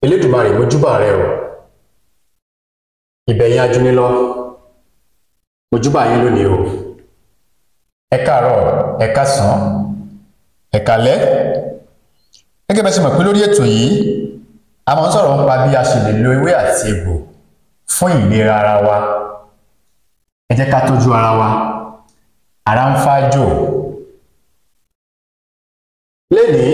elédùmarè mojúbà rẹ o ìbẹ̀yìn ajúnilọ mojúbà yín lónìí o ẹ káàárọ̀ ẹ káàsán ẹ káalẹ́ gẹ́gẹ́ bẹ́ẹ̀ ṣe mọ̀ pé lórí ètò yìí a máa ń sọ̀rọ̀ nípa bí a ṣe lè lo ewé àti egbò fún ìlera ara wa ẹ jẹ́ ká tọ́jú ara wa ara ń fájò lénìí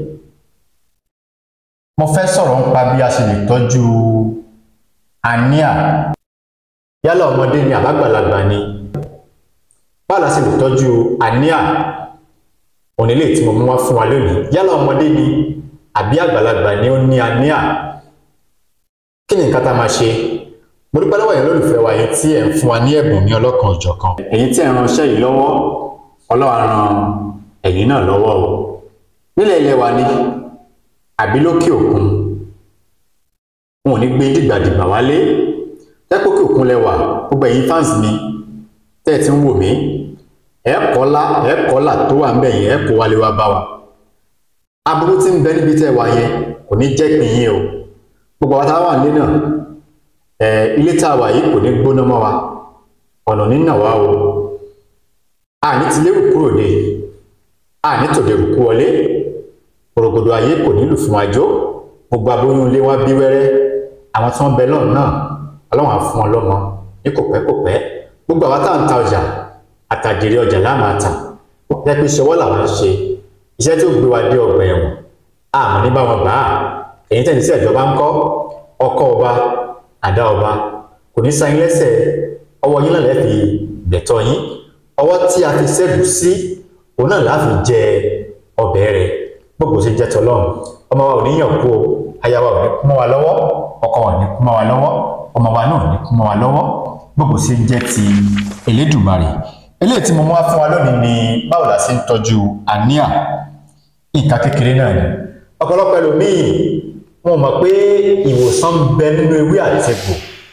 mo fẹ́ sọ̀rọ̀ nípa bí a ṣe lè tọ́jú àníà yálà ọmọdé ni àbágbàlagbà ni báwo la ṣe lè tọ́jú àníà òní lè tí mo mú wá fún wa lónìí yálà ọmọdé ni àbí àgbàlagbà ni ó ní àníà kí ni nǹkan tá a máa ṣe mo dúpẹ́ lọ́wọ́ yẹn lólùfẹ́ wa yìí tí ẹ̀ ń fún wa ní ẹ̀bùn ní ọlọ́kan òjọ̀kan èyí tí ẹ̀ ń ránṣẹ́ yìí lọ́wọ́ ọlọ́wà ran ẹ̀yin náà lọ́wọ́ o nílẹ̀ ilẹ̀ wa ni àbí lókè òkun wọn ò ní gbé dìgbàdìgbà wálé tẹ́pọ̀kì òkun lẹ́wà gbogbo ẹ̀yin fans mi tẹ́ ẹ ti ń wò mí ẹ̀ kọ́lá ẹ̀ kọ́là tó wà ń bẹ̀ yẹn ẹ̀ kó wálé wá bá wa aburú tí ń bẹ níbi tẹ́ ẹ wà yẹn kò ní jẹ́ pín yín o gbogbo àwọn táwọn àlé náà ẹ ilé tá a wà yìí kò ní gbóná mọ́ wa ọ̀nà nínà wá o àní ti lérò kúrò dé àní tòdèrò kú wọlé òrògbòdò ayé kò nílù fún àjò gbogbo aboyún ilé wa bí wẹ́rẹ́ àwọn tí wọ́n bẹ lọ́run náà ọlọ́run á fún wọn lọ́mọ ní kò pẹ́ kò pẹ́ gbogbo àwọn tá à ń ta ọjà àtàjèrè ọjà láàmà tà jẹ́ pé ṣọwọ́ làwọn ń ṣe iṣẹ́ tí ó gbé wa dé ọgbà ẹ̀wọ̀n àmọ́ ní bá wọn gbà á èyí tẹ̀lé sí ìjọba ń kọ́ ọkọ́ ọba àdá ọba kò ní sáyín lẹ́sẹ̀ ọwọ́ yín náà lẹ́ fi gbẹ̀tọ́ yín ọwọ́ tí a fi ṣẹ́gun sí òun náà láfi jẹ ọbẹ̀ rẹ̀ gbogbo ṣe jẹ́ tọlọ́run ọmọ wa ò ní yàn kú o aya wa ò ní kú mọ́ wa lọ́wọ́ ọkọ wa ò ní kú mọ́ wa lọ́wọ́ ọmọ wa náà ò ní kú mọ́ wa lọ́wọ́ gbogbo ṣe jẹ́ ti Elédùmarè eléyìí tí mo mú wá fún wa lónìí ni báwo la ṣe ń tọ́jú àníà nǹkan kékeré náà ni ọ̀pọ̀lọpọ̀ ẹlòmíì wọn mọ̀ pé ìwòsàn ń bẹ nínú ewé àti egbò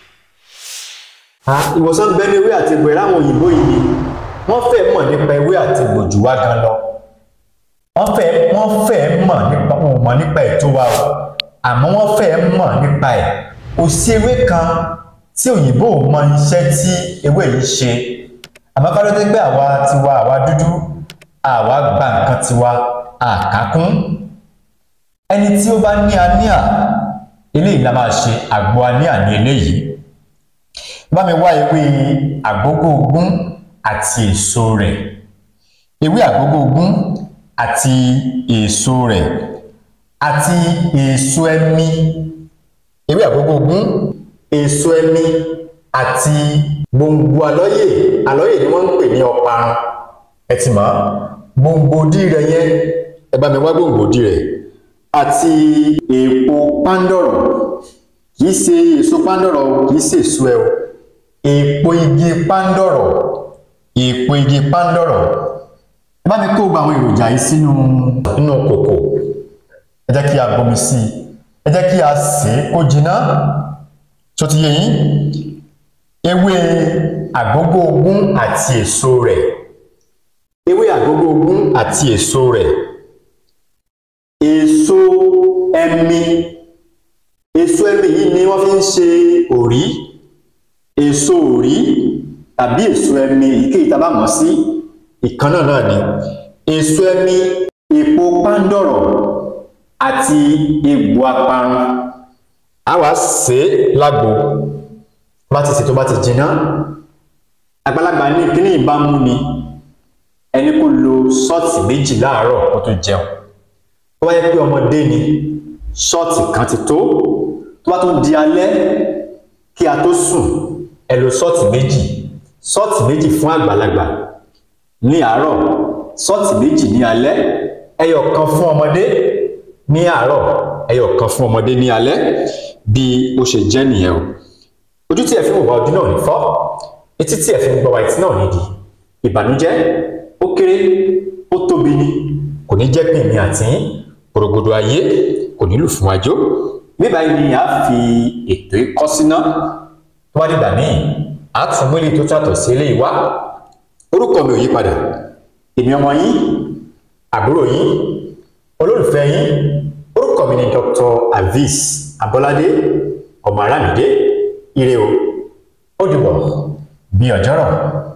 ìwòsàn ń bẹ nínú ewé àti egbò ẹ̀ láwọn òyìnbó yìí ni wọ́n fẹ́ mọ̀ nípa ewé àti egbò jù wá gan lọ wọ́n fẹ́ wọ́n fẹ́ mọ̀ nípa wọn ò mọ̀ nípa ẹ̀ tó wá o àmọ́ wọ́n fẹ́ mọ̀ nípa ẹ̀ kò sí ewé kan tí òyìnbó ò mọ iṣẹ́ tí ewé yìí ṣe àmọ́ ká ló dé pé àwa tiwa àwa dúdú àwa gba nǹkan tiwa àkákún ẹni tí ó bá ní aníà eléyìí la máa ṣe àgbo aníà ní eléyìí bá mi wá ewé àgbógó ogún àti èso rẹ̀ ewé àgbógó ogún àti èso rẹ̀ àti èso ẹmi ewé àgbógó ogún èso ẹmi àti gbòǹgbò àlọ́yè àlọ́yè ni wọ́n ń pè ní ọparun ẹ ti mọ̀ gbòǹgbòdì rẹ̀ yẹn ẹ bá mi wá gbòǹgbòdì rẹ̀ àti èèpo pándọ̀rọ̀ kì í ṣe èso pándọ̀rọ̀ kì í ṣe èso ẹ o èèpo igi pándọ̀rọ̀ èèpo igi pándọ̀rọ̀ ẹ bá mi kó gba àwọn èròjà yìí sínú nínú kòkò ẹ jẹ́ kí a bomi sí i ẹ jẹ́ kí a sè é kó jiná tó ti yé yín ewé àgbógó ogún àti èso rẹ̀ ewé àgbógó ogún àti èso rẹ̀ èso ẹmi èso ẹmi yìí ni wọ́n fi ń ṣe òrí èso òrí tàbí èso ẹmi èyíkéyìí tá a bá mọ̀ sí ìkan náà náà ni èso ẹmi èpo pándọ̀rọ̀ àti egbò aparun a wá sè é lágbo bá ti sè tó bá ti jiná àgbàlagbà ní kíní ìbámu ni ẹni kó lo ṣọ́ọ̀tì méjì láàárọ̀ kó tó jẹun tó bá yẹ pé ọmọdé ni ṣọ́ọ̀tì kan ti tó tó bá tún di alẹ́ kí a tó sùn ẹ lo ṣọ́ọ̀tì méjì ṣọ́ọ̀tì méjì fún àgbàlagbà ní àárọ̀ ṣọ́ọ̀tì méjì ní alẹ́ ẹyọ kan fún ọmọdé ní àárọ̀ ẹyọ kan fún ọmọdé ní alẹ́ bí ó ṣe jẹ́ nìyẹn o ojú tí ẹ fi ń wò wá ojú náà ní fọ́ etí tí ẹ fi ń gbọ́ wá etí náà nídìí ìbànújẹ́ ó kéré ó tóbi ni kò ní jẹ́ pín mi àti gbòrògbòdò ayé kò nílù fún àjò bíbá yìí ni a fi ètò ikọ́ síná tó bá dìgbà míì a tún mú ilé tó tàtọ̀ sí eléyìí wá orúkọ mi ò yí padà èmi ọmọ yín àbúrò yín olólùfẹ́ yín orúkọ mi ni Dr. Avis abọ́ládé ọmọ arámidé ire o ó dìbò bí ọjọ́rọ̀.